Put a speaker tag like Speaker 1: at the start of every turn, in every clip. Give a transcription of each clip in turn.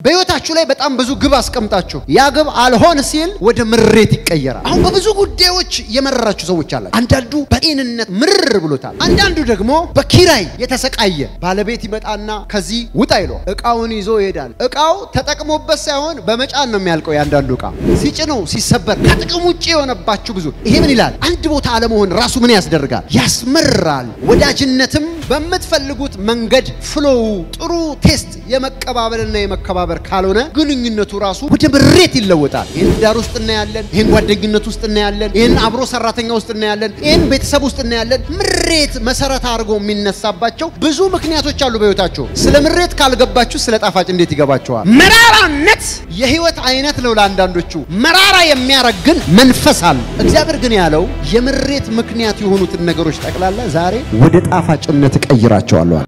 Speaker 1: በህይወታችሁ ላይ በጣም ብዙ ግብ አስቀምጣችሁ ያ ግብ አልሆን ሲል ወደ ምሬት ይቀየራል። አሁን በብዙ ጉዳዮች የመረራችሁ ሰዎች አላችሁ። አንዳንዱ በጤንነት ምርር ብሎታል። አንዳንዱ ደግሞ በኪራይ የተሰቃየ ባለቤት ይመጣና ከዚህ ውጣ ይሎ እቃውን ይዞ ይሄዳል። እቃው ተጠቅሞበት ሳይሆን በመጫን ነው የሚያልቀው። ያንዳንዱ እቃ ሲጭነው ሲሰበር ከጥቅም ውጭ የሆነባችሁ ብዙ ይሄ ምን ይላል? አንድ ቦታ አለመሆን ራሱ ምን ያስደርጋል? ያስመራል። ወዳጅነትም በምትፈልጉት መንገድ ፍሎው ጥሩ ቴስት የመቀባበልና የመከባበር ካልሆነ ግንኙነቱ ራሱ ወደ ምሬት ይለወጣል። ይህን ዳር ውስጥ እናያለን። ይህን ጓደኝነት ውስጥ እናያለን። ይህን አብሮ ሰራተኛ ውስጥ እናያለን። ይህን ቤተሰብ ውስጥ እናያለን። ምሬት መሰረት አድርጎ የሚነሳባቸው ብዙ ምክንያቶች አሉ በህይወታቸው። ስለ ምሬት ካልገባችሁ ስለ ጣፋጭ እንዴት ይገባቸዋል? መራራነት የህይወት አይነት ነው ለአንዳንዶቹ። መራራ የሚያረግ ግን መንፈስ አለ። እግዚአብሔር ግን ያለው የምሬት ምክንያት የሆኑትን ነገሮች ጠቅላላ ዛሬ ወደ ጣፋጭነት እቀይራቸዋለሁ።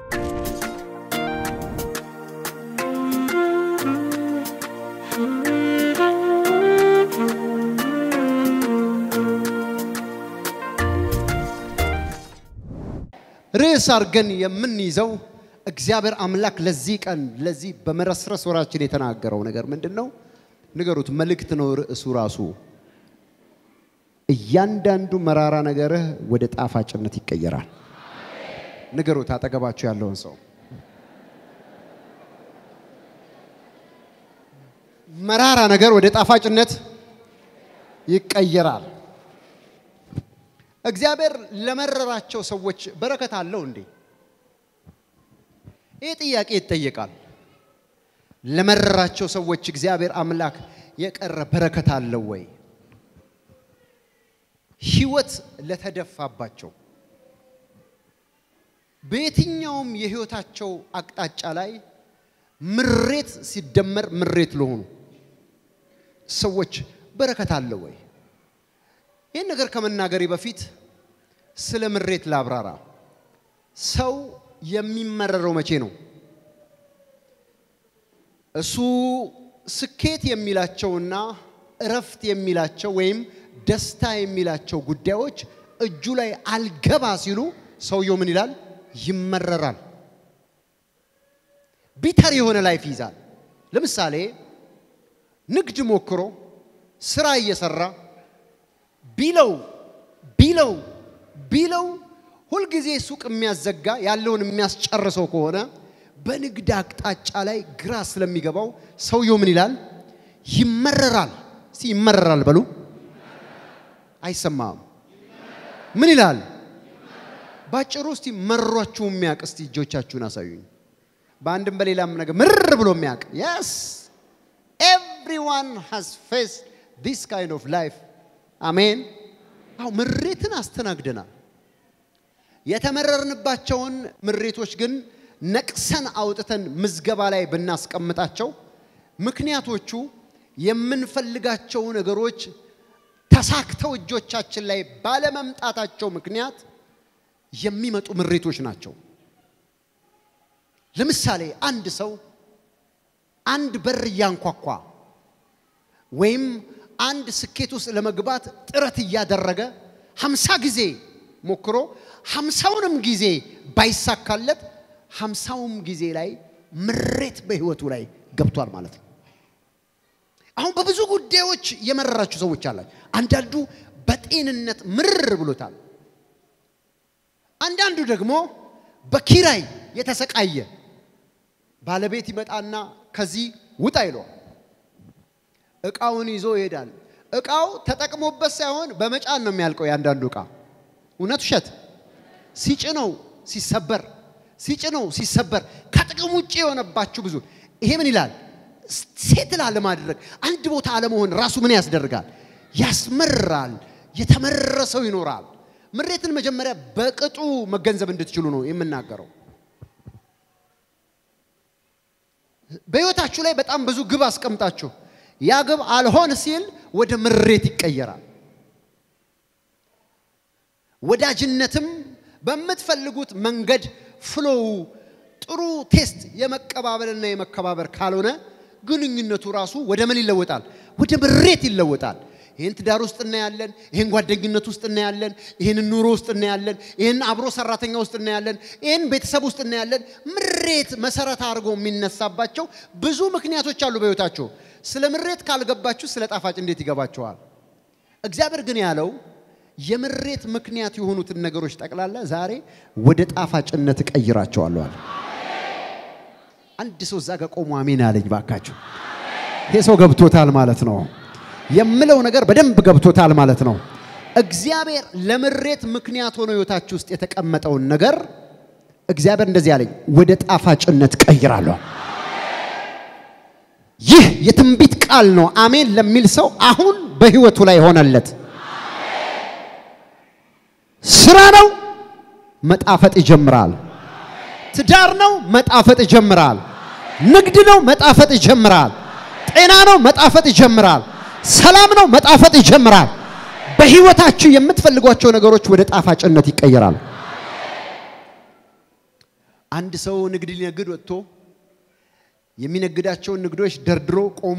Speaker 1: ርዕስ አድርገን የምንይዘው እግዚአብሔር አምላክ ለዚህ ቀን ለዚህ በመረስረስ ወራችን የተናገረው ነገር ምንድን ነው? ንገሩት። መልእክት ነው ርዕሱ ራሱ። እያንዳንዱ መራራ ነገርህ ወደ ጣፋጭነት ይቀየራል። ንገሩት አጠገባችሁ ያለውን ሰው። መራራ ነገር ወደ ጣፋጭነት ይቀየራል። እግዚአብሔር ለመረራቸው ሰዎች በረከት አለው እንዴ? ይህ ጥያቄ ይጠየቃል። ለመረራቸው ሰዎች እግዚአብሔር አምላክ የቀረ በረከት አለው ወይ? ህይወት ለተደፋባቸው በየትኛውም የህይወታቸው አቅጣጫ ላይ ምሬት ሲደመር ምሬት ለሆኑ ሰዎች በረከት አለው ወይ? ይህን ነገር ከመናገሬ በፊት ስለ ምሬት ላብራራ። ሰው የሚመረረው መቼ ነው? እሱ ስኬት የሚላቸውና እረፍት የሚላቸው ወይም ደስታ የሚላቸው ጉዳዮች እጁ ላይ አልገባ ሲሉ ሰውየው ምን ይላል? ይመረራል። ቢተር የሆነ ላይፍ ይይዛል። ለምሳሌ ንግድ ሞክሮ ስራ እየሰራ ቢለው ቢለው ቢለው ሁልጊዜ ሱቅ የሚያዘጋ ያለውን የሚያስጨርሰው ከሆነ በንግድ አቅጣጫ ላይ ግራ ስለሚገባው ሰውየው ምን ይላል? ይመረራል። እስቲ ይመረራል በሉ። አይሰማም። ምን ይላል? ባጭሩ እስቲ መሯችሁ የሚያውቅ እስቲ እጆቻችሁን አሳዩኝ። በአንድም በሌላም ነገር ምርር ብሎ የሚያውቅ የስ ኤቭሪዋን ሃዝ ፌስ ዲስ ካይንድ ኦፍ ላይፍ አሜን። አው ምሬትን አስተናግደናል። የተመረርንባቸውን ምሬቶች ግን ነቅሰን አውጥተን ምዝገባ ላይ ብናስቀምጣቸው ምክንያቶቹ የምንፈልጋቸው ነገሮች ተሳክተው እጆቻችን ላይ ባለመምጣታቸው ምክንያት የሚመጡ ምሬቶች ናቸው። ለምሳሌ አንድ ሰው አንድ በር እያንኳኳ ወይም አንድ ስኬት ውስጥ ለመግባት ጥረት እያደረገ ሀምሳ ጊዜ ሞክሮ ሀምሳውንም ጊዜ ባይሳካለት ሀምሳውም ጊዜ ላይ ምሬት በህይወቱ ላይ ገብቷል ማለት ነው። አሁን በብዙ ጉዳዮች የመረራችሁ ሰዎች አላችሁ። አንዳንዱ በጤንነት ምርር ብሎታል። አንዳንዱ ደግሞ በኪራይ የተሰቃየ ባለቤት ይመጣና ከዚህ ውጣ ይለዋል። እቃውን ይዞ ይሄዳል። እቃው ተጠቅሞበት ሳይሆን በመጫን ነው የሚያልቀው። ያንዳንዱ እቃ እውነት ውሸት ሲጭነው ሲሰበር ሲጭነው ሲሰበር ከጥቅም ውጭ የሆነባችሁ ብዙ ይሄ ምን ይላል? ሴትል አለማድረግ አንድ ቦታ አለመሆን ራሱ ምን ያስደርጋል? ያስመራል። የተመረረ ሰው ይኖራል። ምሬትን መጀመሪያ በቅጡ መገንዘብ እንድትችሉ ነው የምናገረው። በህይወታችሁ ላይ በጣም ብዙ ግብ አስቀምጣችሁ ያ ግብ አልሆን ሲል ወደ ምሬት ይቀየራል። ወዳጅነትም በምትፈልጉት መንገድ ፍሎው ጥሩ ቴስት የመቀባበልና የመከባበር ካልሆነ ግንኙነቱ ራሱ ወደ ምን ይለወጣል? ወደ ምሬት ይለወጣል። ይህን ትዳር ውስጥ እናያለን፣ ይህን ጓደኝነት ውስጥ እናያለን፣ ይህን ኑሮ ውስጥ እናያለን፣ ይህን አብሮ ሰራተኛ ውስጥ እናያለን፣ ይህን ቤተሰብ ውስጥ እናያለን። ምሬት መሰረት አድርጎ የሚነሳባቸው ብዙ ምክንያቶች አሉ በሕይወታቸው። ስለ ምሬት ካልገባችሁ ስለ ጣፋጭ እንዴት ይገባችኋል? እግዚአብሔር ግን ያለው የምሬት ምክንያት የሆኑትን ነገሮች ጠቅላላ ዛሬ ወደ ጣፋጭነት እቀይራቸዋለሁ አለ። አንድ ሰው እዛ ጋር ቆሞ አሜን አለኝ። ባካችሁ ይሄ ሰው ገብቶታል ማለት ነው። የምለው ነገር በደንብ ገብቶታል ማለት ነው። እግዚአብሔር ለምሬት ምክንያት ሆኖ ህይወታችሁ ውስጥ የተቀመጠውን ነገር እግዚአብሔር እንደዚህ አለኝ፣ ወደ ጣፋጭነት ቀይራለሁ። ይህ የትንቢት ቃል ነው። አሜን ለሚል ሰው አሁን በህይወቱ ላይ ሆነለት። ስራ ነው፣ መጣፈጥ ይጀምራል። ትዳር ነው፣ መጣፈጥ ይጀምራል። ንግድ ነው፣ መጣፈጥ ይጀምራል። ጤና ነው፣ መጣፈጥ ይጀምራል። ሰላም ነው፣ መጣፈጥ ይጀምራል። በህይወታችሁ የምትፈልጓቸው ነገሮች ወደ ጣፋጭነት ይቀየራል። አንድ ሰው ንግድ ሊነግድ ወጥቶ የሚነግዳቸውን ንግዶች ደርድሮ ቆሞ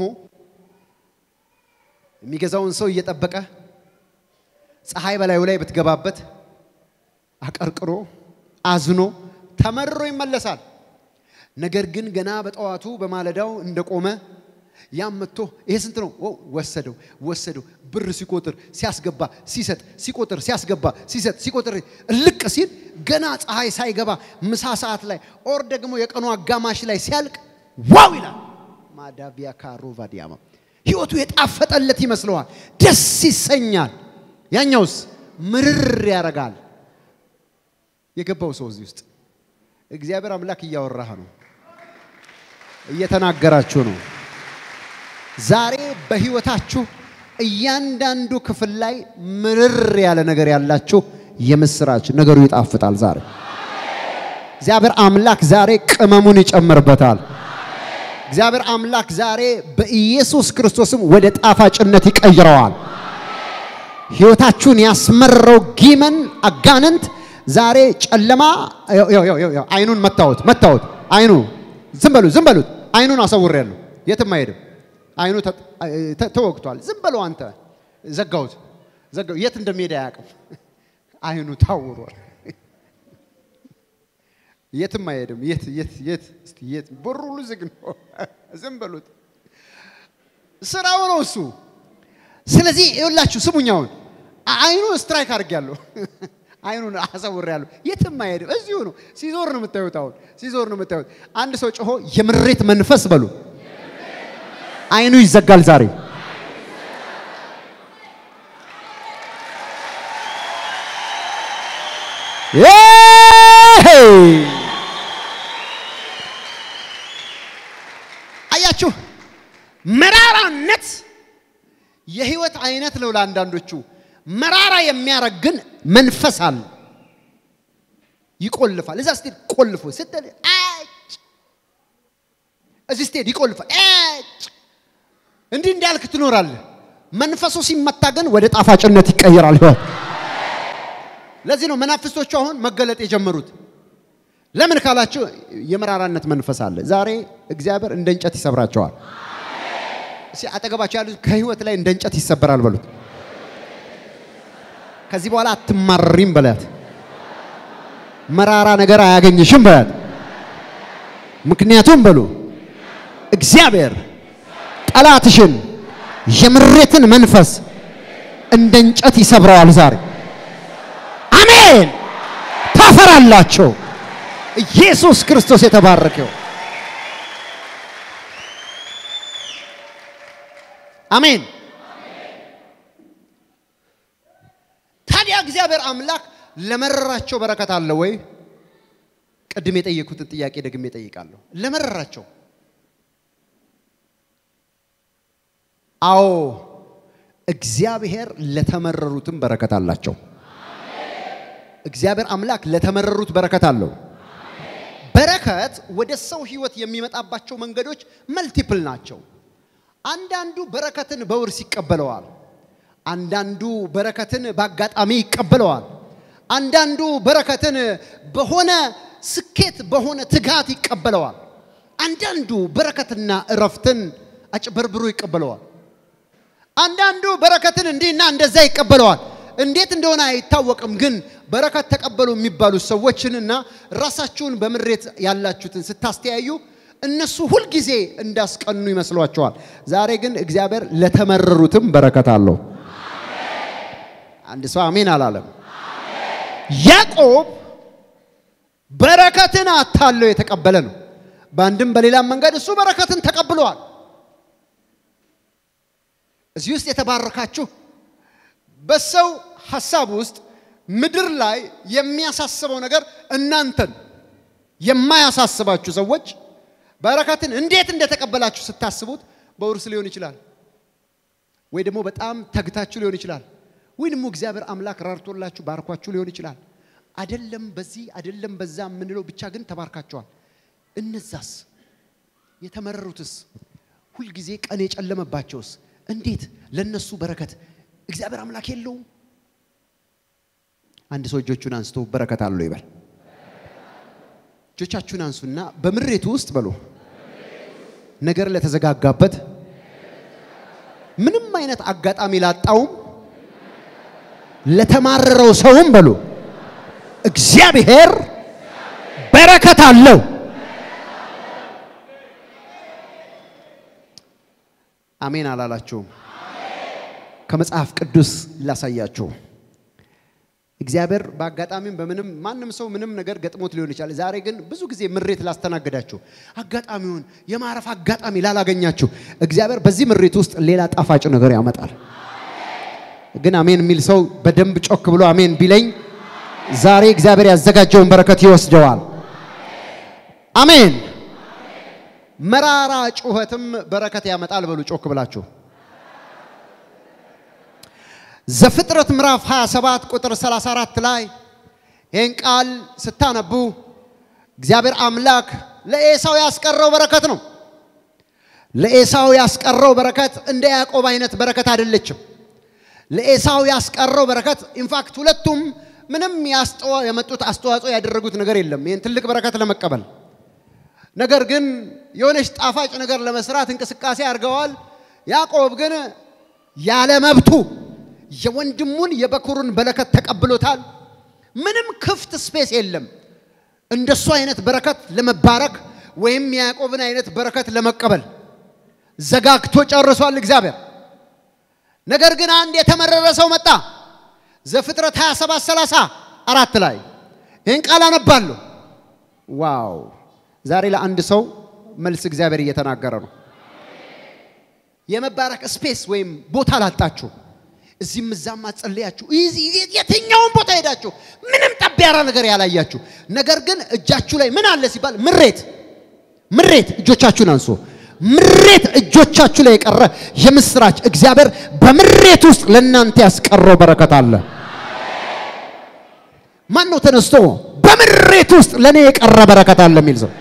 Speaker 1: የሚገዛውን ሰው እየጠበቀ ፀሐይ በላዩ ላይ ብትገባበት አቀርቅሮ አዝኖ ተመርሮ ይመለሳል። ነገር ግን ገና በጠዋቱ በማለዳው እንደቆመ ያም መጥቶ ይሄ ስንት ነው? ወሰደው ወሰደው። ብር ሲቆጥር ሲያስገባ ሲሰጥ ሲቆጥር ሲያስገባ ሲሰጥ ሲቆጥር እልቅ ሲል ገና ፀሐይ ሳይገባ ምሳ ሰዓት ላይ ኦር ደግሞ የቀኑ አጋማሽ ላይ ሲያልቅ ዋው ይላል። ማዳቢያ ካሮቫ ዲያማ ህይወቱ የጣፈጠለት ይመስለዋል። ደስ ይሰኛል። ያኛውስ ምርር ያደርጋል። የገባው ሰው እዚህ ውስጥ እግዚአብሔር አምላክ እያወራህ ነው፣ እየተናገራችሁ ነው። ዛሬ በህይወታችሁ እያንዳንዱ ክፍል ላይ ምርር ያለ ነገር ያላችሁ የምስራች ነገሩ ይጣፍጣል። ዛሬ እግዚአብሔር አምላክ ዛሬ ቅመሙን ይጨምርበታል። እግዚአብሔር አምላክ ዛሬ በኢየሱስ ክርስቶስም ወደ ጣፋጭነት ይቀይረዋል። ህይወታችሁን ያስመረው ጊመን አጋንንት ዛሬ ጨለማ አይኑን መታወት መታወት አይኑ ዝም በሉ ዝም በሉት። አይኑን አሰውሬያለሁ፣ የትም አይሄድም። አይኑ ተወግቷል። ዝም በለው አንተ። ዘጋሁት፣ ዘጋሁት። የት እንደሚሄድ አያውቅም። አይኑ ታውሯል። የትም አይሄድም። የት የት የት እስቲ የት በሩ ሁሉ ዝግ ነው። ዝም በሉት። ስራው ነው እሱ። ስለዚህ ይኸውላችሁ ስሙኛውን አይኑ ስትራይክ አድርጌያለሁ። አይኑን አሰውሬያለሁ። የትም አይሄድም። እዚሁ ነው። ሲዞር ነው የምታዩት። አሁን ሲዞር ነው የምታዩት። አንድ ሰው ጮሆ የምሬት መንፈስ በሉ። አይኑ ይዘጋል ዛሬ። አያችሁ፣ መራራነት የህይወት አይነት ነው ለአንዳንዶቹ። መራራ የሚያረግ ግን መንፈስ አለ። ይቆልፋል። እዛ ስትሄድ ቆልፎ ስትል አጭ እዚህ ስትሄድ ይቆልፋል። አጭ እንዲህ እንዳልክ ትኖራለህ። መንፈሱ ሲመታ ግን ወደ ጣፋጭነት ይቀየራል ህይወት። ለዚህ ነው መናፍስቶቹ አሁን መገለጥ የጀመሩት። ለምን ካላችሁ የመራራነት መንፈስ አለ። ዛሬ እግዚአብሔር እንደ እንጨት ይሰብራቸዋል። አጠገባቸው ያሉት ከህይወት ላይ እንደ እንጨት ይሰበራል በሉት። ከዚህ በኋላ አትማሪም በላት። መራራ ነገር አያገኝሽም በላት። ምክንያቱም በሉ እግዚአብሔር ጠላትሽን የምሬትን መንፈስ እንደ እንጨት ይሰብረዋል ዛሬ። አሜን። ታፈራላቸው። ኢየሱስ ክርስቶስ የተባረከው። አሜን። ታዲያ እግዚአብሔር አምላክ ለመረራቸው በረከት አለ ወይ? ቅድም የጠየኩትን ጥያቄ ደግሜ ጠይቃለሁ። ለመረራቸው አዎ፣ እግዚአብሔር ለተመረሩትም በረከት አላቸው። እግዚአብሔር አምላክ ለተመረሩት በረከት አለው። በረከት ወደ ሰው ህይወት የሚመጣባቸው መንገዶች መልቲፕል ናቸው። አንዳንዱ በረከትን በውርስ ይቀበለዋል። አንዳንዱ በረከትን በአጋጣሚ ይቀበለዋል። አንዳንዱ በረከትን በሆነ ስኬት በሆነ ትጋት ይቀበለዋል። አንዳንዱ በረከትና እረፍትን አጭበርብሮ ይቀበለዋል። አንዳንዱ በረከትን እንዲህና እንደዛ ይቀበለዋል። እንዴት እንደሆነ አይታወቅም። ግን በረከት ተቀበሉ የሚባሉ ሰዎችንና ራሳችሁን በምሬት ያላችሁትን ስታስተያዩ እነሱ ሁልጊዜ እንዳስቀኑ ይመስሏቸዋል። ዛሬ ግን እግዚአብሔር ለተመረሩትም በረከት አለው። አንድ ሰው አሜን አላለም። ያዕቆብ በረከትን አታለው የተቀበለ ነው። በአንድም በሌላም መንገድ እሱ በረከትን ተቀብለዋል። እዚህ ውስጥ የተባረካችሁ በሰው ሐሳብ ውስጥ ምድር ላይ የሚያሳስበው ነገር እናንተን የማያሳስባችሁ ሰዎች በረከትን እንዴት እንደተቀበላችሁ ስታስቡት በውርስ ሊሆን ይችላል፣ ወይ ደግሞ በጣም ተግታችሁ ሊሆን ይችላል፣ ወይ ደግሞ እግዚአብሔር አምላክ ራርቶላችሁ ባርኳችሁ ሊሆን ይችላል። አደለም በዚህ አደለም በዛ የምንለው ብቻ ግን ተባርካቸዋል። እነዛስ የተመረሩትስ ሁልጊዜ ቀን የጨለመባቸውስ እንዴት ለነሱ በረከት እግዚአብሔር አምላክ የለውም? አንድ ሰው እጆቹን አንስቶ በረከት አለው ይበል። እጆቻችሁን አንሱና በምሬቱ ውስጥ በሉ ነገር ለተዘጋጋበት ምንም አይነት አጋጣሚ ላጣውም ለተማረረው ሰውም በሉ እግዚአብሔር በረከት አለው። አሜን አላላችሁም? ከመጽሐፍ ቅዱስ ላሳያችሁ። እግዚአብሔር በአጋጣሚም በምንም ማንም ሰው ምንም ነገር ገጥሞት ሊሆን ይችላል። ዛሬ ግን ብዙ ጊዜ ምሬት ላስተናግዳችሁ፣ አጋጣሚውን የማረፍ አጋጣሚ ላላገኛችሁ እግዚአብሔር በዚህ ምሬት ውስጥ ሌላ ጣፋጭ ነገር ያመጣል። ግን አሜን የሚል ሰው በደንብ ጮክ ብሎ አሜን ቢለኝ ዛሬ እግዚአብሔር ያዘጋጀውን በረከት ይወስደዋል። አሜን። መራራ ጩኸትም በረከት ያመጣል። በሉ ጮክ ብላችሁ ዘፍጥረት ምዕራፍ 27 ቁጥር 34 ላይ ይህን ቃል ስታነቡ እግዚአብሔር አምላክ ለኤሳው ያስቀረው በረከት ነው። ለኤሳው ያስቀረው በረከት እንደ ያዕቆብ አይነት በረከት አይደለችም። ለኤሳው ያስቀረው በረከት ኢንፋክት ሁለቱም ምንም የመጡት አስተዋጽኦ ያደረጉት ነገር የለም ይህን ትልቅ በረከት ለመቀበል። ነገር ግን የሆነች ጣፋጭ ነገር ለመስራት እንቅስቃሴ አድርገዋል። ያዕቆብ ግን ያለ መብቱ የወንድሙን የበኩሩን በረከት ተቀብሎታል። ምንም ክፍት ስፔስ የለም እንደሱ አይነት በረከት ለመባረክ ወይም የያዕቆብን አይነት በረከት ለመቀበል ዘጋግቶ ጨርሷል እግዚአብሔር። ነገር ግን አንድ የተመረረ ሰው መጣ። ዘፍጥረት 27 30 አራት ላይ ይህን ቃል አነባለሁ። ዋው! ዛሬ ለአንድ ሰው መልስ እግዚአብሔር እየተናገረ ነው። የመባረክ ስፔስ ወይም ቦታ ላጣችሁ እዚህም እዛም አጸለያችሁ፣ የትኛውን ቦታ ሄዳችሁ ምንም ጠብ ያለ ነገር ያላያችሁ፣ ነገር ግን እጃችሁ ላይ ምን አለ ሲባል ምሬት ምሬት፣ እጆቻችሁን አንሶ ምሬት እጆቻችሁ ላይ የቀረ የምስራች እግዚአብሔር በምሬት ውስጥ ለእናንተ ያስቀረው በረከት አለ። ማን ነው ተነስቶ በምሬት ውስጥ ለእኔ የቀረ በረከት አለ የሚል ሰው?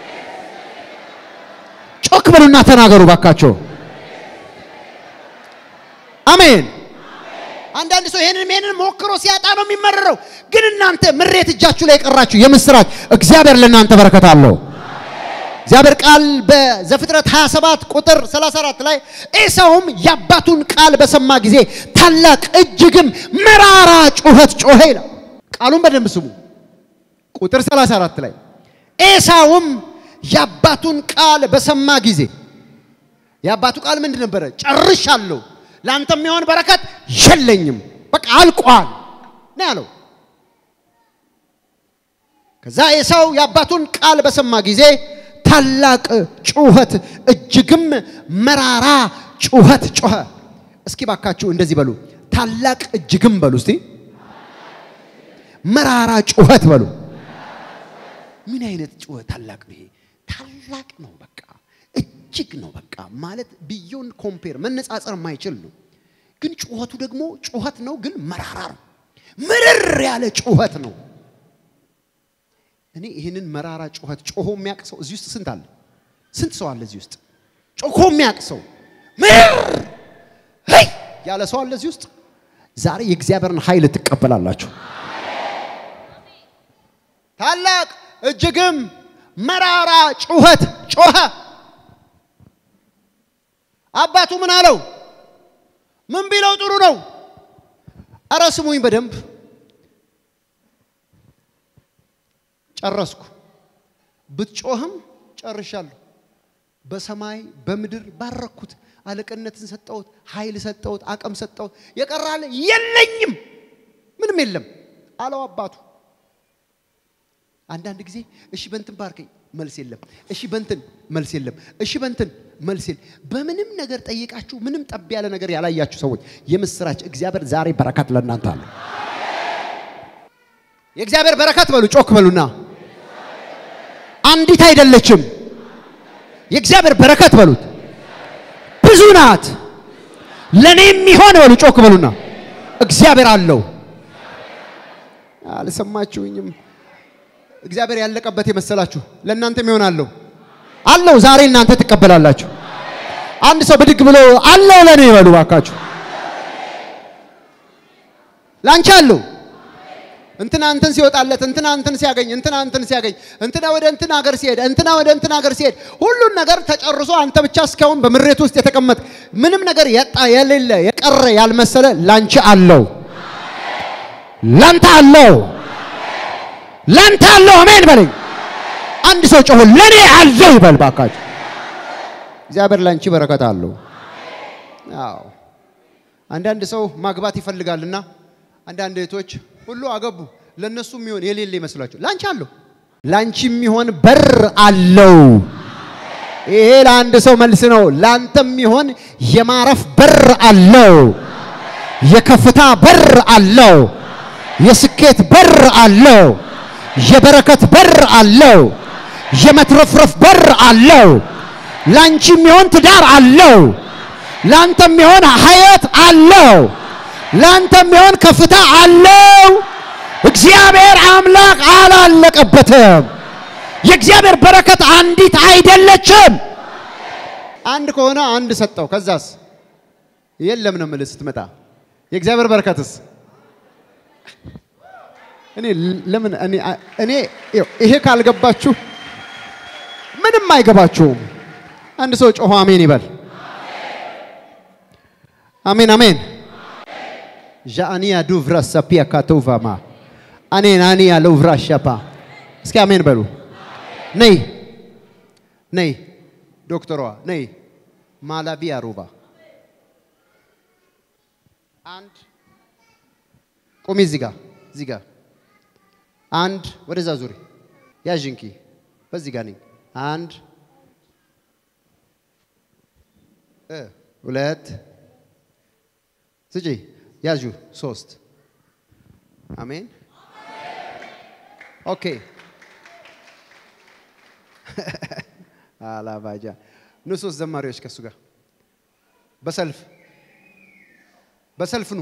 Speaker 1: ጮክ በሉና ተናገሩ ባካቸው። አሜን። አንዳንድ ሰው ይሄንን ይሄንን ሞክሮ ሲያጣ ነው የሚመረረው። ግን እናንተ ምሬት እጃችሁ ላይ የቀራችሁ የምስራች እግዚአብሔር ለእናንተ በረከት አለው። እግዚአብሔር ቃል በዘፍጥረት 27 ቁጥር 34 ላይ ኤሳውም የአባቱን ቃል በሰማ ጊዜ ታላቅ እጅግም መራራ ጩኸት ጮኸ ይላል። ቃሉን በደንብ ስሙ። ቁጥር 34 ላይ ኤሳውም የአባቱን ቃል በሰማ ጊዜ የአባቱ ቃል ምንድን ነበረ? ጨርሻለሁ፣ ለአንተ የሚሆን በረከት የለኝም፣ በቃ አልቋል ነው ያለው። ከዛ ኤሳው የአባቱን ቃል በሰማ ጊዜ ታላቅ ጩኸት እጅግም መራራ ጩኸት ጮኸ። እስኪ ባካችሁ እንደዚህ በሉ፣ ታላቅ እጅግም በሉ እስቲ፣ መራራ ጩኸት በሉ። ምን አይነት ጩኸት ታላቅ ነው ይሄ? ታላቅ ነው በቃ እጅግ ነው በቃ ማለት ቢዮን ኮምፔር መነጻጸር የማይችል ነው። ግን ጩኸቱ ደግሞ ጩኸት ነው፣ ግን መራራ ነው። ምርር ያለ ጩኸት ነው። እኔ ይህንን መራራ ጩኸት ጮሆ የሚያውቅ ሰው እዚህ ውስጥ ስንት አለ? ስንት ሰው አለ እዚህ ውስጥ ጮሆ የሚያውቅ ሰው ምር ሄይ ያለ ሰው አለ እዚህ ውስጥ? ዛሬ የእግዚአብሔርን ኃይል ትቀበላላችሁ። ታላቅ እጅግም መራራ ጩኸት ጮኸ። አባቱ ምን አለው? ምን ቢለው ጥሩ ነው? አረ ስሙኝ በደንብ ጨረስኩ። ብትጮህም ጨርሻለሁ። በሰማይ በምድር ባረኩት፣ አለቅነትን ሰጠሁት፣ ኃይል ሰጠሁት፣ አቅም ሰጠሁት። የቀራለ የለኝም፣ ምንም የለም አለው አባቱ። አንዳንድ ጊዜ እሺ በንትን ባርከኝ፣ መልስ የለም። እሺ በንትን መልስ የለም። እሺ በንትን መልስ የለም። በምንም ነገር ጠይቃችሁ ምንም ጠብ ያለ ነገር ያላያችሁ ሰዎች የምስራች እግዚአብሔር ዛሬ በረከት ለእናንተ አለ። የእግዚአብሔር በረከት በሉ፣ ጮክ በሉና አንዲት አይደለችም። የእግዚአብሔር በረከት በሉት ብዙ ናት። ለእኔ የሚሆን በሉ ጮክ በሉና እግዚአብሔር አለው። አልሰማችሁኝም? እግዚአብሔር ያለቀበት የመሰላችሁ ለእናንተም ይሆናለሁ አለው። ዛሬ እናንተ ትቀበላላችሁ። አንድ ሰው ብድግ ብሎ አለው ለእኔ ይበሉ ባካችሁ። ላንቺ አለው እንትና እንትን ሲወጣለት እንትና እንትን ሲያገኝ እንትና እንትን ሲያገኝ እንትና ወደ እንትን ሀገር ሲሄድ እንትና ወደ እንትን ሀገር ሲሄድ ሁሉን ነገር ተጨርሶ አንተ ብቻ እስካሁን በምሬት ውስጥ የተቀመጥ ምንም ነገር ያጣ የሌለ የቀረ ያልመሰለ ላንቺ አለው፣ ላንተ አለው፣ ላንተ አለው። አሜን በለኝ። አንድ ሰው ጮሆ ለኔ አለው ይበል ባካችሁ። እግዚአብሔር ላንቺ በረከት አለው። አዎ አንዳንድ ሰው ማግባት ይፈልጋልና አንዳንድ እህቶች ሁሉ አገቡ። ለነሱ የሚሆን የሌለ ይመስላቸው። ላንቺ አለው። ላንቺ የሚሆን በር አለው። ይሄ ለአንድ ሰው መልስ ነው። ላንተ የሚሆን የማረፍ በር አለው። የከፍታ በር አለው። የስኬት በር አለው። የበረከት በር አለው። የመትረፍረፍ በር አለው። ላንቺ የሚሆን ትዳር አለው። ላንተ የሚሆን ሀያት አለው። ላንተ የሚሆን ከፍታ አለው። እግዚአብሔር አምላክ አላለቀበትም። የእግዚአብሔር በረከት አንዲት አይደለችም። አንድ ከሆነ አንድ ሰጠው። ከዛስ የለም ነው የምልህ ስትመጣ የእግዚአብሔር በረከትስ እኔ ለምን እኔ እኔ ይሄ ካልገባችሁ ምንም አይገባችሁም። አንድ ሰው ጮሆ አሜን ይበል። አሜን አሜን። ዣአኒያ ዱቭራ ሰፒያ ካቶቫማ አኔን አኒያ ለውቭራ ሻፓ እስኪ አሜን በሉ። ነይ ነይ፣ ዶክተሯ ነይ። ማላቢያ ሩባ አንድ ቁሚ፣ እዚህ ጋር እዚህ ጋር አንድ፣ ወደዛ ዙሪ፣ ያዥንኪ፣ በዚህ ጋር ነኝ። አንድ ሁለት ስጪ ያዡ ሶስት አሜን ኦኬ አላባጃ ኑ ሶስት ዘማሪዎች ከሱ ጋር በሰልፍ በሰልፍ ኑ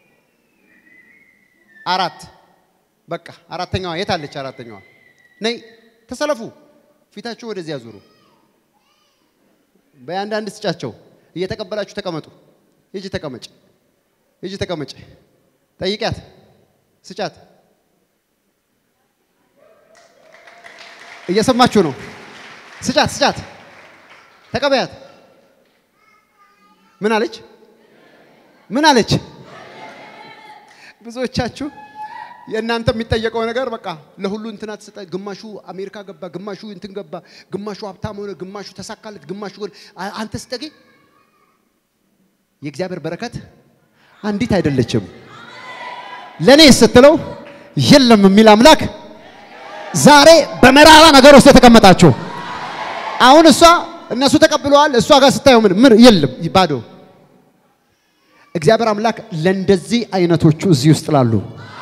Speaker 1: አራት በቃ አራተኛዋ የት አለች አራተኛዋ ነይ ተሰለፉ ፊታችሁ ወደዚያ ዙሩ በያንዳንድ ስጫቸው እየተቀበላችሁ ተቀመጡ ሂጂ ተቀመጭ ሂጂ ተቀመጭ። ጠይቂያት፣ ስጫት። እየሰማችሁ ነው። ስጫት፣ ስጫት፣ ተቀበያት። ምን አለች? ምን አለች? ብዙዎቻችሁ የእናንተ የሚጠየቀው ነገር በቃ ለሁሉ እንትና ተሰጠ። ግማሹ አሜሪካ ገባ፣ ግማሹ እንትን ገባ፣ ግማሹ ሀብታም ሆነ፣ ግማሹ ተሳካለት፣ ግማሹ አንተ ስጠጌ የእግዚአብሔር በረከት አንዲት አይደለችም። ለኔ ስትለው የለም የሚል አምላክ ዛሬ በመራራ ነገር ውስጥ የተቀመጣችሁ አሁን እሷ እነሱ ተቀብለዋል። እሷ ጋር ስታየው ምን ምን የለም ባዶ። እግዚአብሔር አምላክ ለእንደዚህ አይነቶቹ እዚህ ውስጥ ላሉ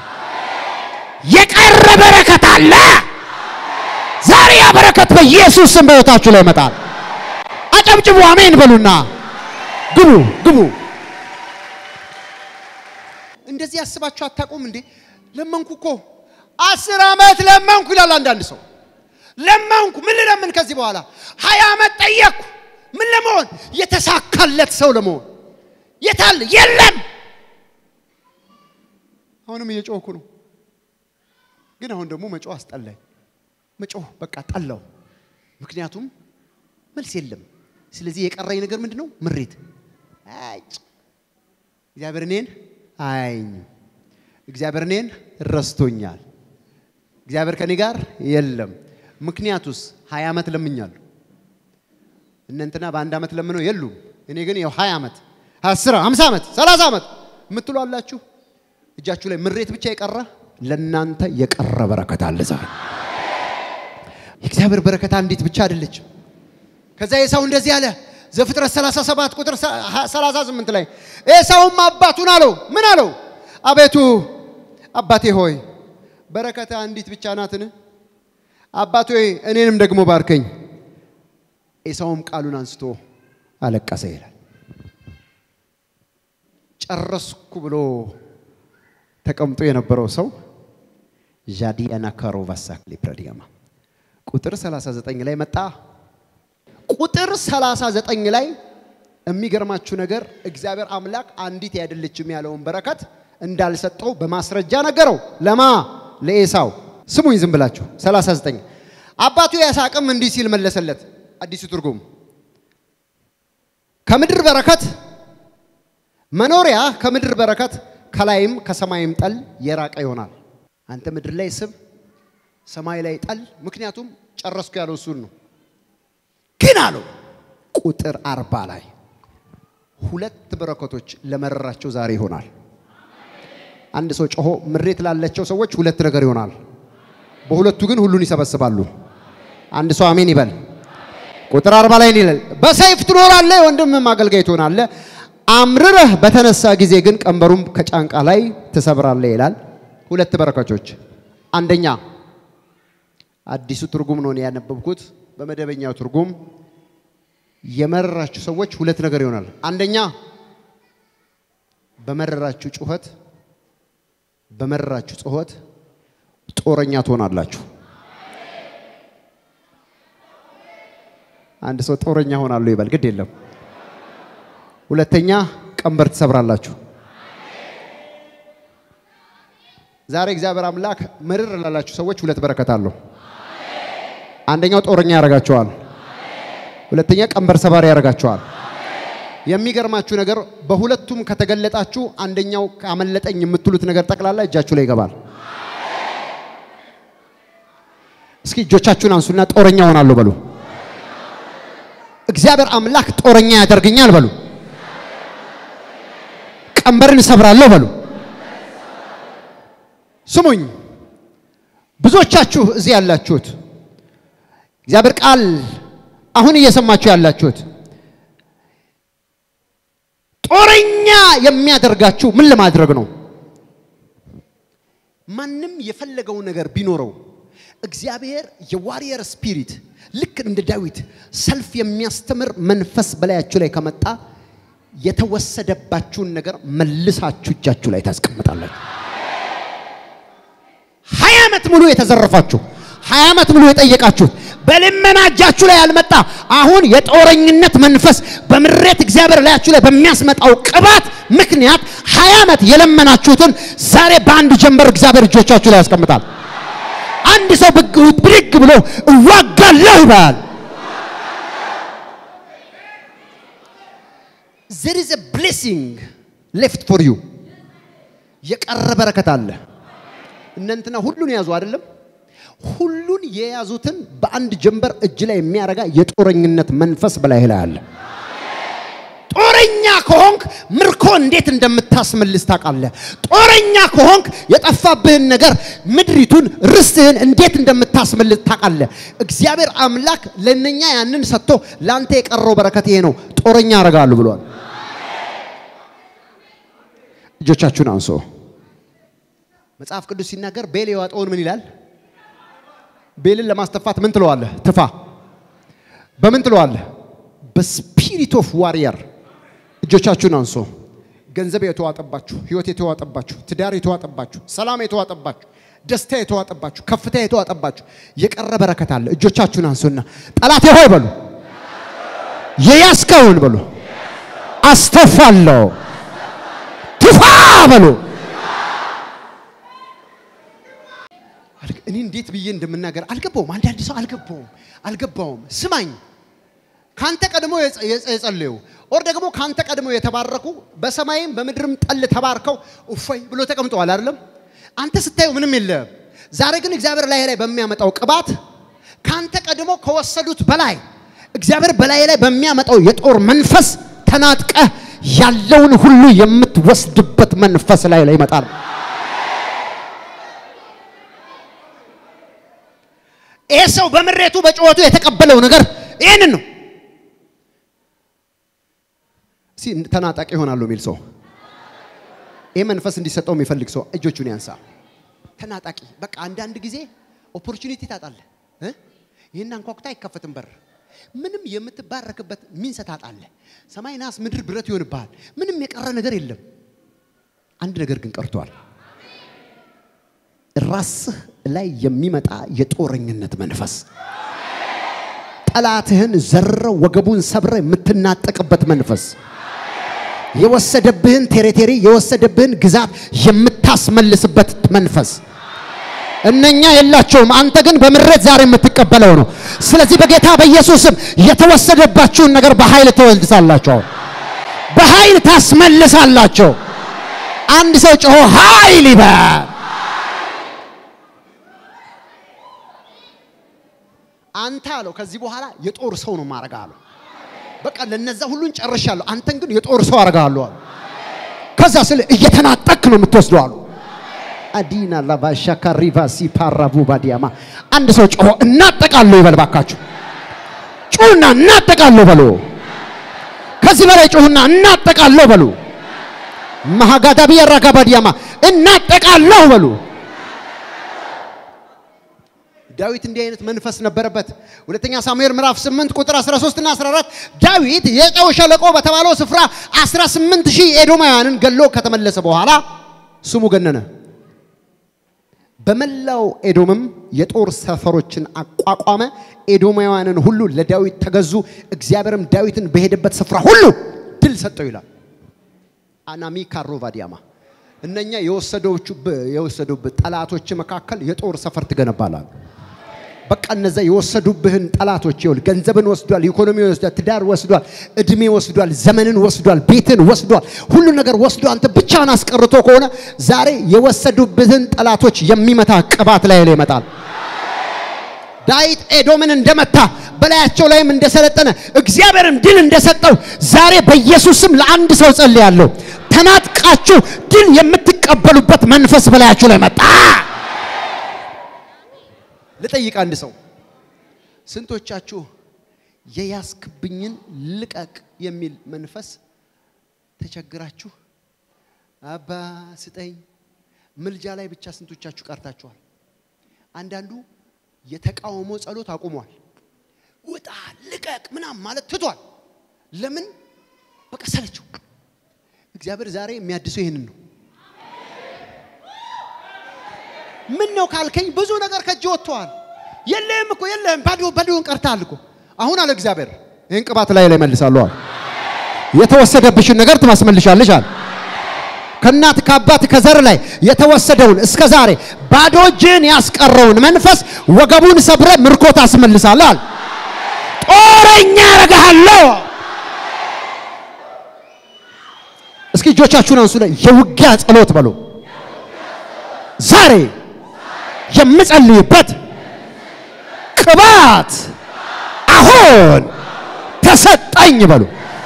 Speaker 1: የቀረ በረከት አለ። ዛሬ ያ በረከት በኢየሱስ ስም በሕይወታችሁ ላይ ይመጣል። አጨብጭቡ፣ አሜን በሉና ግቡ ግቡ። እንደዚህ ያስባችሁ አታውቁም እንዴ? ለመንኩ እኮ አስር ዓመት ለመንኩ ይላል አንዳንድ ሰው። ለመንኩ ምን ልለምን ከዚህ በኋላ ሀያ ዓመት ጠየቅኩ። ምን ለመሆን የተሳካለት ሰው ለመሆን የታለ? የለም። አሁንም እየጮህኩ ነው፣ ግን አሁን ደግሞ መጮህ አስጠላኝ። መጮህ በቃ ጠላው፣ ምክንያቱም መልስ የለም። ስለዚህ የቀረኝ ነገር ምንድን ነው? ምሬት። አጭ እግዚአብሔር እኔን አያየኝም። እግዚአብሔር እኔን ረስቶኛል። እግዚአብሔር ከኔ ጋር የለም። ምክንያቱስ ሀያ ዓመት ለምኛለሁ። እነ እንትና በአንድ ዓመት ለምነው የሉም። እኔ ግን ያው ሀያ ዓመት አስር ሃምሳ ዓመት ሰላሳ ዓመት የምትሉ አላችሁ። እጃችሁ ላይ ምሬት ብቻ የቀረ ለእናንተ የቀረ በረከት አለ ዛሬ። የእግዚአብሔር በረከት አንዲት ብቻ አይደለችም። ከዛ ኤሳው እንደዚህ አለ። ዘፍጥረት 37 ቁጥር 38 ላይ ኤሳውም አባቱን አለው ምን አለው? አቤቱ አባቴ ሆይ በረከት አንዲት ብቻ ናትን? አባቴ ሆይ እኔንም ደግሞ ባርከኝ። ኤሳውም ቃሉን አንስቶ አለቀሰ ይላል። ጨረስኩ ብሎ ተቀምጦ የነበረው ሰው ዣዲያና ካሮቫሳክ ሊፕረዲያማ ቁጥር 39 ላይ መጣ። ቁጥር 39 ላይ የሚገርማችሁ ነገር እግዚአብሔር አምላክ አንዲት ያይደለችም ያለውን በረከት እንዳልሰጠው በማስረጃ ነገረው። ለማ ለኤሳው። ስሙኝ ዝም ብላችሁ 39 አባቱ ያሳቅም እንዲህ ሲል መለሰለት። አዲሱ ትርጉም ከምድር በረከት መኖሪያ ከምድር በረከት ከላይም ከሰማይም ጠል የራቀ ይሆናል። አንተ ምድር ላይ ስብ፣ ሰማይ ላይ ጠል። ምክንያቱም ጨረስኩ ያለው እሱን ነው። ግን አለው ቁጥር አርባ ላይ ሁለት በረከቶች ለመረራቸው ዛሬ ይሆናል። አንድ ሰው ጮሆ ምሬት ላለቸው ሰዎች ሁለት ነገር ይሆናል። በሁለቱ ግን ሁሉን ይሰበስባሉ። አንድ ሰው አሜን ይበል። ቁጥር አርባ ላይ ይላል በሰይፍ ትኖራለህ፣ ወንድምም አገልጋይ ትሆናለህ። አምርረህ በተነሳ ጊዜ ግን ቀንበሩም ከጫንቃ ላይ ትሰብራለህ ይላል። ሁለት በረከቶች። አንደኛ አዲሱ ትርጉም ነው ያነበብኩት። በመደበኛው ትርጉም የመረራችሁ ሰዎች ሁለት ነገር ይሆናል። አንደኛ በመረራችሁ ጩኸት፣ በመረራችሁ ጩኸት ጦረኛ ትሆናላችሁ። አንድ ሰው ጦረኛ ሆናለሁ ይበል፣ ግድ የለም። ሁለተኛ ቀንበር ትሰብራላችሁ። ዛሬ እግዚአብሔር አምላክ ምርር ላላችሁ ሰዎች ሁለት በረከት አለው። አንደኛው ጦረኛ ያደርጋቸዋል። ሁለተኛ ቀንበር ሰባሪ ያደርጋቸዋል። የሚገርማችሁ ነገር በሁለቱም ከተገለጣችሁ አንደኛው ካመለጠኝ የምትሉት ነገር ጠቅላላ እጃችሁ ላይ ይገባል። እስኪ እጆቻችሁን አንሱና ጦረኛ ሆናለሁ በሉ። እግዚአብሔር አምላክ ጦረኛ ያደርገኛል በሉ። ቀንበርን እሰብራለሁ በሉ። ስሙኝ፣ ብዙዎቻችሁ እዚህ ያላችሁት እግዚአብሔር ቃል አሁን እየሰማችሁ ያላችሁት ጦረኛ የሚያደርጋችሁ ምን ለማድረግ ነው? ማንም የፈለገው ነገር ቢኖረው እግዚአብሔር የዋሪየር ስፒሪት ልክ እንደ ዳዊት ሰልፍ የሚያስተምር መንፈስ በላያችሁ ላይ ከመጣ የተወሰደባችሁን ነገር መልሳችሁ እጃችሁ ላይ ታስቀምጣላችሁ። ሀያ ዓመት ሙሉ የተዘረፋችሁ ሀያ ዓመት ሙሉ የጠየቃችሁት በልመና እጃችሁ ላይ ያልመጣ አሁን የጦረኝነት መንፈስ በምሬት እግዚአብሔር ላያችሁ ላይ በሚያስመጣው ቅባት ምክንያት ሀያ ዓመት የለመናችሁትን ዛሬ በአንድ ጀንበር እግዚአብሔር እጆቻችሁ ላይ ያስቀምጣል። አንድ ሰው ብድግ ብሎ እዋጋለሁ ይባል። there is a blessing left for you የቀረ በረከት አለ። እነንትና ሁሉን የያዙ አይደለም። ሁሉን የያዙትን በአንድ ጀንበር እጅ ላይ የሚያረጋ የጦረኝነት መንፈስ በላይ ላይ አለ። ጦረኛ ከሆንክ ምርኮ እንዴት እንደምታስመልስ ታውቃለህ። ጦረኛ ከሆንክ የጠፋብህን ነገር ምድሪቱን፣ ርስትህን እንዴት እንደምታስመልስ ታውቃለህ። እግዚአብሔር አምላክ ለነኛ ያንን ሰጥቶ ለአንተ የቀረው በረከት ይሄ ነው፣ ጦረኛ ያደርጋሉ ብሏል። እጆቻችሁን አንሶ መጽሐፍ ቅዱስ ሲናገር ቤል የዋጠውን ምን ይላል? ቤልን ለማስተፋት ምን ትለዋለህ? ትፋ። በምን ትለዋለህ? በስፒሪት ኦፍ ዋሪየር። እጆቻችሁን አንሶ። ገንዘብ የተዋጠባችሁ፣ ህይወት የተዋጠባችሁ፣ ትዳር የተዋጠባችሁ፣ ሰላም የተዋጠባችሁ፣ ደስታ የተዋጠባችሁ፣ ከፍታ የተዋጠባችሁ የቀረ በረከት አለ። እጆቻችሁን አንሱና ጠላቴ ሆይ በሉ፣ የያዝከውን በሉ አስተፋለሁ፣ ትፋ በሉ እኔ እንዴት ብዬ እንደምናገር አልገባውም። አንዳንድ ሰው አልገባውም አልገባውም። ስማኝ፣ ካንተ ቀድሞ የጸለዩ ኦር ደግሞ ካንተ ቀድመው የተባረኩ በሰማይም በምድርም ጠል ተባርከው እፎይ ብሎ ተቀምጠዋል አይደለም? አንተ ስታየው ምንም የለም። ዛሬ ግን እግዚአብሔር ላይ ላይ በሚያመጣው ቅባት ካንተ ቀድሞ ከወሰዱት በላይ እግዚአብሔር በላይ ላይ በሚያመጣው የጦር መንፈስ ተናጥቀህ ያለውን ሁሉ የምትወስድበት መንፈስ ላይ ላይ ይመጣል። ይህ ሰው በምሬቱ በጩኸቱ የተቀበለው ነገር ይህንን ነው። እስኪ ተናጣቂ ይሆናሉ የሚል ሰው ይህ መንፈስ እንዲሰጠው የሚፈልግ ሰው እጆቹን ያንሳ። ተናጣቂ በቃ አንዳንድ ጊዜ ኦፖርቹኒቲ ታጣለህ። እ? ይህን አንኳኩታ አይከፈትም በር ምንም የምትባረክበት ሚንሰ ታጣለህ። ሰማይ ናስ፣ ምድር ብረት ይሆንብሃል። ምንም የቀረ ነገር የለም። አንድ ነገር ግን ቀርቷል። ራስህ ላይ የሚመጣ የጦረኝነት መንፈስ ጠላትህን ዘርረው ወገቡን ሰብረ የምትናጠቅበት መንፈስ የወሰደብህን ቴሪቴሪ የወሰደብህን ግዛት የምታስመልስበት መንፈስ እነኛ የላቸውም። አንተ ግን በምሬት ዛሬ የምትቀበለው ነው። ስለዚህ በጌታ በኢየሱስም የተወሰደባችሁን ነገር በኃይል ትወልድሳላችሁ። በኃይል ታስመልሳላችሁ። አንድ ሰው ጮሆ ኃይል ይበል። አንተ አለው ከዚህ በኋላ የጦር ሰው ነው ማረጋ አለው። በቃ ለነዛ ሁሉን ጨርሻለሁ፣ አንተን ግን የጦር ሰው አረጋለሁ አሉ። ከዛ ስለ እየተናጠቅ ነው የምትወስደው አሉ። አዲና ላቫሻ ካሪቫ ሲፓራቡ ባዲያማ አንድ ሰው ጮሆ እናጠቃለሁ ይበል ባካችሁ። ጩሁና እናጠቃለሁ በሉ። ከዚህ በላይ ጩሁና እናጠቃለሁ በሉ። ማሃጋዳቢ ያራጋ ባዲያማ እናጠቃለሁ በሉ። ዳዊት እንዲህ አይነት መንፈስ ነበረበት። ሁለተኛ ሳሙኤል ምዕራፍ 8 ቁጥር 13 እና 14 ዳዊት የጨው ሸለቆ በተባለው ስፍራ 18 ሺህ ኤዶማውያንን ገሎ ከተመለሰ በኋላ ስሙ ገነነ። በመላው ኤዶምም የጦር ሰፈሮችን አቋቋመ። ኤዶማውያንን ሁሉ ለዳዊት ተገዙ። እግዚአብሔርም ዳዊትን በሄደበት ስፍራ ሁሉ ድል ሰጠው ይላል። አናሚ ካሮቫዲያማ እነኛ የወሰዱብህ ጠላቶች መካከል የጦር ሰፈር ትገነባላል። በቃ እነዛ የወሰዱብህን ጠላቶች ይኸውልህ፣ ገንዘብን ወስዷል፣ ኢኮኖሚ ወስዷል፣ ትዳር ወስዷል፣ እድሜ ወስዷል፣ ዘመንን ወስዷል፣ ቤትን ወስዷል፣ ሁሉ ነገር ወስዶ አንተ ብቻህን አስቀርቶ ከሆነ ዛሬ የወሰዱብህን ጠላቶች የሚመታ ቅባት ላይ ላይ ይመጣል። ዳዊት ኤዶምን እንደመታ በላያቸው ላይም እንደሰለጠነ እግዚአብሔርም ድል እንደሰጠው ዛሬ በኢየሱስም ለአንድ ሰው ጸልያለሁ። ተናጥቃችሁ ድል የምትቀበሉበት መንፈስ በላያችሁ ላይ መጣ። ልጠይቅ አንድ ሰው ስንቶቻችሁ የያዝክብኝን ልቀቅ የሚል መንፈስ ተቸግራችሁ አባ ስጠኝ ምልጃ ላይ ብቻ ስንቶቻችሁ ቀርታችኋል? አንዳንዱ የተቃውሞ ጸሎት አቁሟል። ውጣ ልቀቅ ምናምን ማለት ትቷል። ለምን? በቃ ሰለችው። እግዚአብሔር ዛሬ የሚያድሰው ይህንን ነው። ምን ነው ካልከኝ ብዙ ነገር ከእጅ ወጥተዋል። የለህም እኮ የለህም፣ ባዶ ባዶን ቀርተሃል እኮ። አሁን አለ እግዚአብሔር ይህን ቅባት ላይ ላይ መልሳለሁ አለ። የተወሰደብሽን ነገር ትማስመልሻለሽ አለ። ከእናት ከአባት ከዘር ላይ የተወሰደውን እስከ ዛሬ ባዶ እጅን ያስቀረውን መንፈስ ወገቡን ሰብረ ምርኮ ታስመልሳለህ አለ። ጦረኛ አረግሃለሁ። እስኪ እጆቻችሁን አንሱ ላይ የውጊያ ጸሎት በሉ ዛሬ የምጸልይበት ቅባት አሁን ተሰጠኝ በሉ።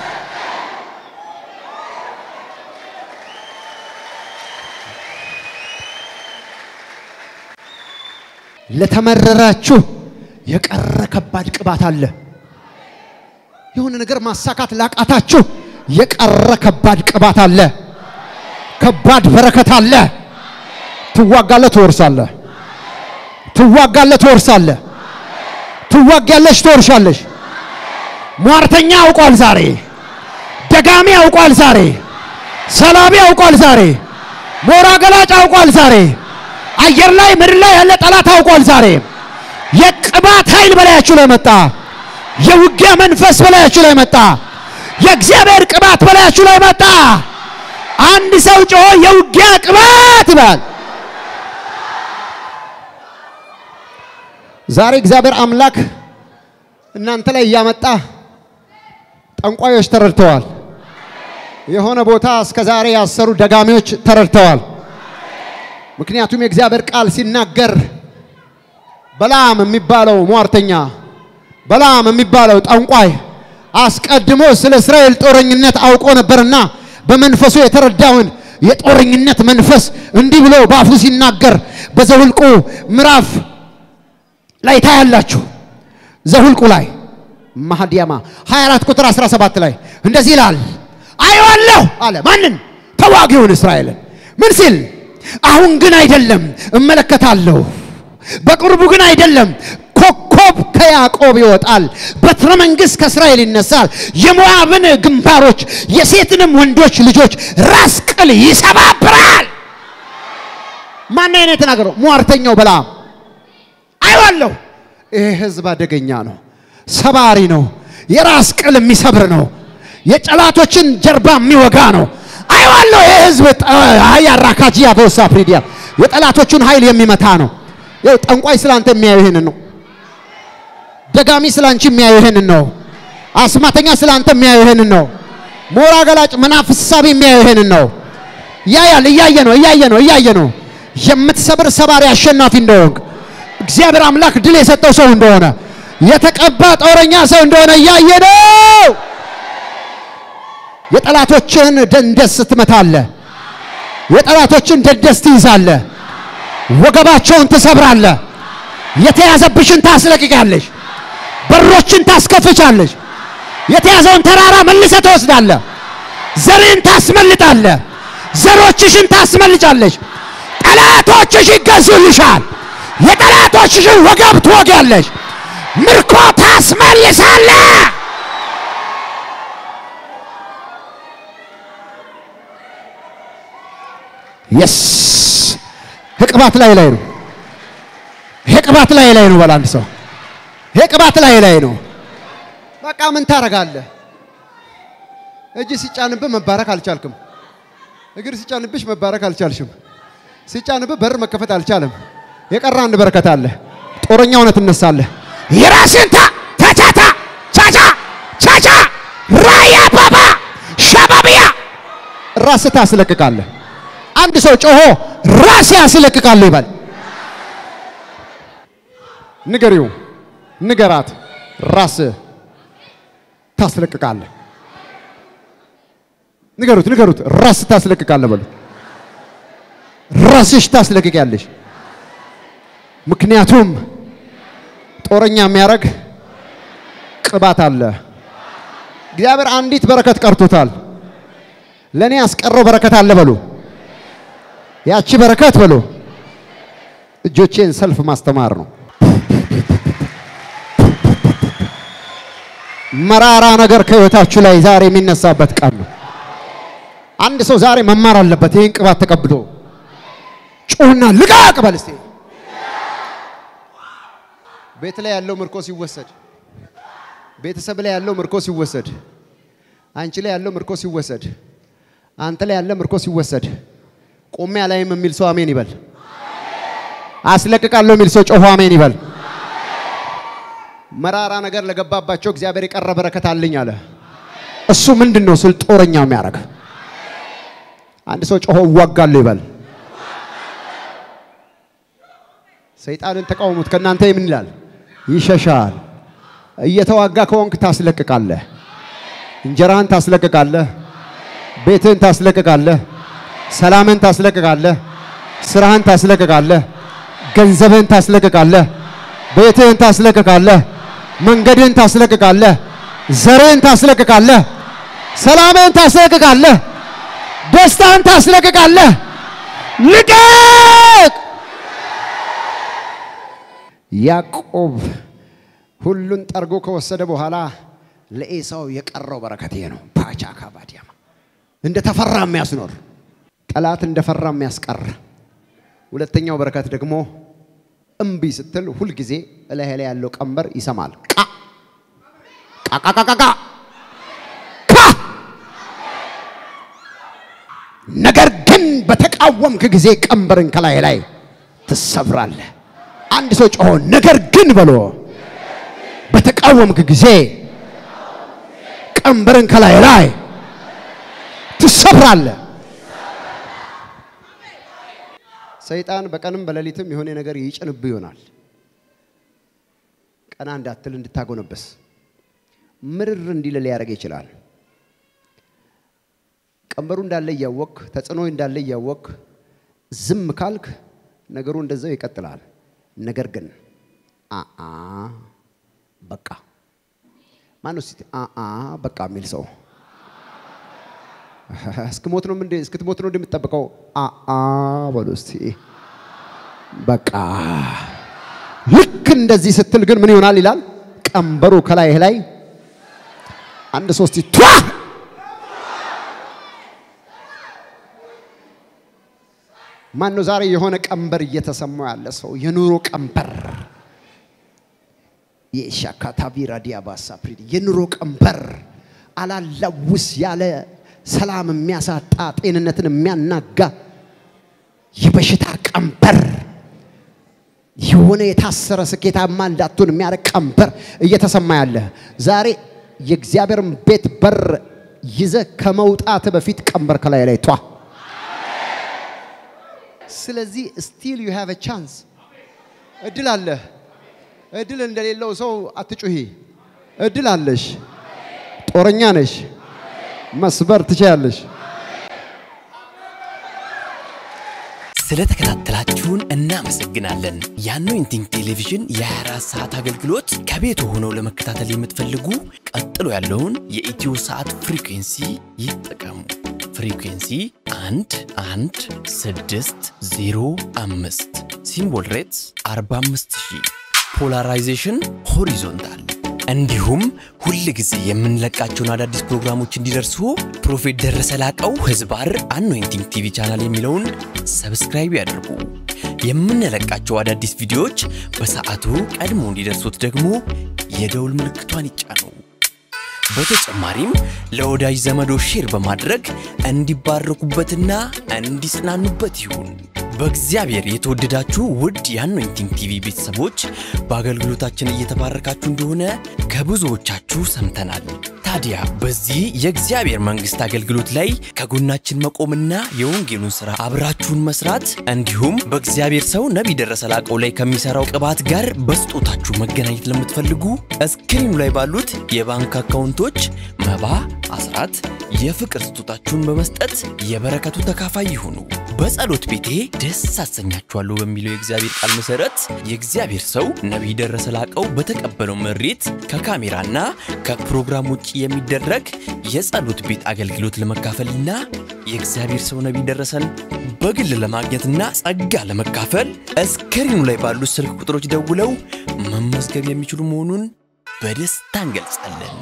Speaker 1: ለተመረራችሁ የቀረ ከባድ ቅባት አለ። የሆነ ነገር ማሳካት ላቃታችሁ የቀረ ከባድ ቅባት አለ። ከባድ በረከት አለ። ትዋጋለህ፣ ትወርሳለህ። ትዋጋለህ፣ ትወርሳለህ። ትዋጋለሽ፣ ትወርሻለሽ። ሟርተኛ አውቋል ዛሬ። ደጋሚ አውቋል ዛሬ። ሰላቢ አውቋል ዛሬ። ሞራ ገላጭ አውቋል ዛሬ። አየር ላይ ምድር ላይ ያለ ጠላት አውቋል ዛሬ። የቅባት ኃይል በላያችሁ ላይ መጣ። የውጊያ መንፈስ በላያችሁ ላይ መጣ። የእግዚአብሔር ቅባት በላያችሁ ላይ መጣ። አንድ ሰው ጮሆ የውጊያ ቅባት ይባል። ዛሬ እግዚአብሔር አምላክ እናንተ ላይ እያመጣ ጠንቋዮች ተረድተዋል። የሆነ ቦታ እስከ ዛሬ ያሰሩ ደጋሚዎች ተረድተዋል። ምክንያቱም የእግዚአብሔር ቃል ሲናገር በላም የሚባለው ሟርተኛ፣ በላም የሚባለው ጠንቋይ አስቀድሞ ስለ እስራኤል ጦረኝነት አውቆ ነበርና በመንፈሱ የተረዳውን የጦረኝነት መንፈስ እንዲህ ብሎ በአፉ ሲናገር በዘሁልቁ ምዕራፍ ላይ ታያላችሁ። ዘሁልቁ ላይ ማህዲያማ 24 ቁጥር 17 ላይ እንደዚህ ይላል፣ አየዋለሁ አለ። ማንን? ተዋጊውን እስራኤልን። ምን ሲል? አሁን ግን አይደለም እመለከታለሁ፣ በቅርቡ ግን አይደለም ኮከብ ከያዕቆብ ይወጣል፣ በትረ መንግሥት ከእስራኤል ይነሳል፣ የሞዓብን ግንባሮች የሴትንም ወንዶች ልጆች ራስ ቅል ይሰባብራል። ማን ነው የተናገረው? ሟርተኛው በለዓም። አይዋለሁ። ይሄ ህዝብ አደገኛ ነው፣ ሰባሪ ነው፣ የራስ ቅል የሚሰብር ነው፣ የጠላቶችን ጀርባ የሚወጋ ነው። አይዋለሁ። ይሄ ህዝብ ያራካጂያ በውሳ ፕሪዲያ የጠላቶቹን ኃይል የሚመታ ነው። ይኸው ጠንቋይ ስላንተ የሚያዩ ይሄንን ነው። ደጋሚ ስላንቺ የሚያዩ ይሄንን ነው። አስማተኛ ስላንተ የሚያዩ ይሄንን ነው። ሞራ ገላጭ መናፍስ ሳቢ የሚያዩ ይሄንን ነው። ያያል። እያየ ነው፣ እያየ ነው፣ እያየ ነው። የምትሰብር ሰባሪ አሸናፊ እንደሆንክ እግዚአብሔር አምላክ ድል የሰጠው ሰው እንደሆነ የተቀባ ጦረኛ ሰው እንደሆነ እያየ ነው። የጠላቶችን ደንደስ ትመታለህ። የጠላቶችን ደንደስ ትይዛለህ። ወገባቸውን ትሰብራለህ። የተያዘብሽን ታስለቅቃለሽ። በሮችን ታስከፍቻለሽ። የተያዘውን ተራራ መልሰ ትወስዳለህ። ዘርን ታስመልጣለህ። ዘሮችሽን ታስመልጫለሽ። ጠላቶችሽ ይገዙልሻል። የጠላቶችሽን ወገብ ትወጊያለሽ። ምርኮ ታስመልሳለህ። የስ ቅባት ላይ ላይ ነው። ይሄ ቅባት ላይ ላይ ነው። በላንድ ሰው ይሄ ቅባት ላይ ላይ ነው። በቃ ምን ታረጋለህ? እጅ ሲጫንብህ መባረክ አልቻልክም። እግር ሲጫንብሽ መባረክ አልቻልሽም። ሲጫንብህ በር መከፈት አልቻለም። የቀረ አንድ በረከት አለ። ጦረኛ ሆነ ትነሳለህ።
Speaker 2: የራስን ታ ታታታ ቻቻ ቻቻ ራያ ባባ ሸባቢያ
Speaker 1: ራስህ ታስለቅቃለህ። አንድ ሰው ጮሆ ራሴ ያስለቅቃለሁ ይባል። ንገሪው፣ ንገራት፣ ራስህ ታስለቅቃለህ። ንገሩት፣ ንገሩት፣ ራስህ ታስለቅቃለህ በሉት። ራስሽ ታስለቅቂያለሽ። ምክንያቱም ጦረኛ የሚያደርግ ቅባት አለ። እግዚአብሔር አንዲት በረከት ቀርቶታል። ለእኔ ያስቀረው በረከት አለ በሉ። ያቺ በረከት በሉ እጆቼን ሰልፍ ማስተማር ነው። መራራ ነገር ከህይወታችሁ ላይ ዛሬ የሚነሳበት ቀን ነው። አንድ ሰው ዛሬ መማር አለበት። ይህን ቅባት ተቀብሎ ጩህና ልቃቅ በል እስቲ። ቤት ላይ ያለው ምርኮ ሲወሰድ፣ ቤተሰብ ላይ ያለው ምርኮ ሲወሰድ፣ አንቺ ላይ ያለው ምርኮ ሲወሰድ፣ አንተ ላይ ያለ ምርኮ ሲወሰድ ቆሜ አላይም የሚል ሰው አሜን ይበል። አስለቅቃለሁ የሚል ሰው ጮሆ አሜን ይበል። መራራ ነገር ለገባባቸው እግዚአብሔር የቀረ በረከት አለኝ አለ። እሱ ምንድን ነው ስል ጦረኛው የሚያደርግ አንድ ሰው ጮሆ እዋጋለሁ ይበል። ሰይጣንን ተቃውሙት፣ ከእናንተ ምን ይላል? ይሸሻል። እየተዋጋ ከሆንክ ታስለቅቃለህ። እንጀራህን ታስለቅቃለህ። ቤትህን ታስለቅቃለህ። ሰላምን ታስለቅቃለህ። ስራህን ታስለቅቃለህ። ገንዘብህን ታስለቅቃለህ። ቤትህን ታስለቅቃለህ። መንገድህን ታስለቅቃለህ። ዘርህን ታስለቅቃለህ። ሰላምህን ታስለቅቃለህ። ደስታህን ታስለቅቃለህ። ልቀቅ! ያዕቆብ ሁሉን ጠርጎ ከወሰደ በኋላ ለኤሳው የቀረው በረከት ይሄ ነው። ፓቻ ካባዲያማ እንደ ተፈራ የሚያስኖር ጠላት እንደፈራ የሚያስቀር። ሁለተኛው በረከት ደግሞ እምቢ ስትል ሁልጊዜ እላህ ላይ ያለው ቀንበር ይሰማል። ቃ ቃቃቃቃ ካ ነገር ግን በተቃወምክ ጊዜ ቀንበርን ከላይ ላይ ትሰብራለህ። አንድ ሰው ጮሆ ነገር ግን በሎ በተቃወምክ ጊዜ ቀንበርን ከላይ ላይ ትሰብራለህ። ሰይጣን በቀንም በሌሊትም የሆነ ነገር ይጭንብ ይሆናል። ቀና እንዳትል እንድታጎነበስ ምርር እንዲል ሊያደርግ ይችላል። ቀንበሩ እንዳለ እያወቅ ተጽዕኖ እንዳለ እያወቅ ዝም ካልክ ነገሩ እንደዛው ይቀጥላል። ነገር ግን አአ በቃ ማን ነው አአ በቃ የሚል ሰው እስክሞት ነው እንዴ? እስክትሞት ነው እንደምትጠብቀው? አአ በሉ እስቲ በቃ ልክ እንደዚህ ስትል ግን ምን ይሆናል ይላል። ቀንበሩ ከላይህ ላይ አንድ ሶስት ቷ ማን ነው ዛሬ የሆነ ቀንበር እየተሰማው ያለ ሰው የኑሮ ቀንበር የሻካታቪራ ዲያባሳ ፕሪዲ የኑሮ ቀንበር አላላውስ ያለ ሰላም የሚያሳጣ ጤንነትን የሚያናጋ የበሽታ ቀንበር የሆነ የታሰረ ስኬታማ እንዳትሆን የሚያደርግ ቀንበር እየተሰማ ያለ ዛሬ የእግዚአብሔርን ቤት በር ይዘ ከመውጣት በፊት ቀንበር ከላይ ላይ ቷ ስለዚህ ስቲል ዩ ሃቭ ቻንስ እድል አለ። እድል እንደሌለው ሰው አትጩሂ። እድል አለሽ። ጦረኛ ነሽ። መስበር ትችያለሽ።
Speaker 3: ስለተከታተላችሁን እናመሰግናለን። የአኖይንቲንግ ቴሌቪዥን የ24 ሰዓት አገልግሎት ከቤቱ ሆነው ለመከታተል የምትፈልጉ ቀጥሎ ያለውን የኢትዮ ሰዓት ፍሪኩንሲ ይጠቀሙ። ፍሪኩንሲ 1 1 6 0 5 ሲምቦል ሬትስ 45000 ፖላራይዜሽን ሆሪዞንታል እንዲሁም ሁል ጊዜ የምንለቃቸውን አዳዲስ ፕሮግራሞች እንዲደርሱ ፕሮፌት ደረሰ ላቀው ህዝባር አኖይንቲንግ ቲቪ ቻናል የሚለውን ሰብስክራይብ ያድርጉ። የምንለቃቸው አዳዲስ ቪዲዮዎች በሰዓቱ ቀድሞ እንዲደርሱት ደግሞ የደውል ምልክቷን ይጫኑ። በተጨማሪም ለወዳጅ ዘመዶ ሼር በማድረግ እንዲባረኩበትና እንዲጽናኑበት ይሁን። በእግዚአብሔር የተወደዳችሁ ውድ የአኖይንቲንግ ቲቪ ቤተሰቦች በአገልግሎታችን እየተባረካችሁ እንደሆነ ከብዙዎቻችሁ ሰምተናል። ታዲያ በዚህ የእግዚአብሔር መንግሥት አገልግሎት ላይ ከጎናችን መቆምና የወንጌሉን ሥራ አብራችሁን መስራት እንዲሁም በእግዚአብሔር ሰው ነቢይ ደረሰ ላቀው ላይ ከሚሠራው ቅባት ጋር በስጦታችሁ መገናኘት ለምትፈልጉ እስክሪኑ ላይ ባሉት የባንክ አካውንቶች መባ፣ አስራት፣ የፍቅር ስጦታችሁን በመስጠት የበረከቱ ተካፋይ ይሁኑ። በጸሎት ቤቴ ደስ አሰኛችኋለሁ በሚለው የእግዚአብሔር ቃል መሰረት የእግዚአብሔር ሰው ነቢይ ደረሰ ላቀው በተቀበለው መሬት ከካሜራና ከፕሮግራም ውጭ የሚደረግ የጸሎት ቤት አገልግሎት ለመካፈልና የእግዚአብሔር ሰው ነቢይ ደረሰን በግል ለማግኘትና ጸጋ ለመካፈል እስክሪኑ ላይ ባሉት ስልክ ቁጥሮች ደውለው መመዝገብ የሚችሉ መሆኑን በደስታ እንገልጻለን።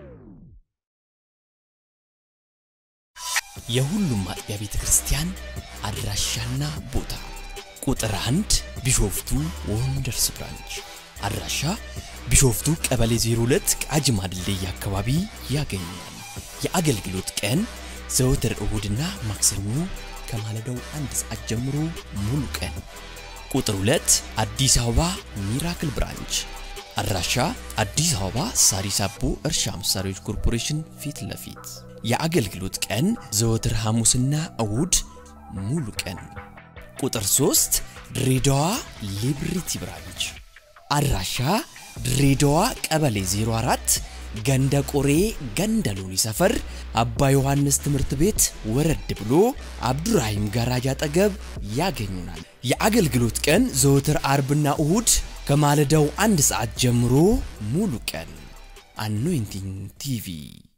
Speaker 3: የሁሉም አጥቢያ ቤተ ክርስቲያን አድራሻና ቦታ ቁጥር አንድ ቢሾፍቱ ወንደርስ ብራንች አድራሻ ቢሾፍቱ ቀበሌ 02 ቃጂማ ድልድይ አካባቢ ያገኛል። የአገልግሎት ቀን ዘወትር እሁድና ማክሰኞ ከማለዳው አንድ ሰዓት ጀምሮ ሙሉ ቀን። ቁጥር 2 አዲስ አበባ ሚራክል ብራንች አድራሻ አዲስ አበባ ሳሪስ አቦ እርሻ መሳሪያዎች ኮርፖሬሽን ፊት ለፊት የአገልግሎት ቀን ዘወትር ሐሙስና እሁድ ሙሉ ቀን። ቁጥር 3 ድሬዳዋ ሊብሪቲ ብራንች አድራሻ ድሬዳዋ ቀበሌ 04 ገንደ ቆሬ ገንደ ሎኒ ሰፈር አባ ዮሐንስ ትምህርት ቤት ወረድ ብሎ አብዱራሂም ጋራጅ አጠገብ ያገኙናል። የአገልግሎት ቀን ዘወትር አርብና እሁድ ከማለዳው አንድ ሰዓት ጀምሮ ሙሉ ቀን። አኖይንቲንግ ቲቪ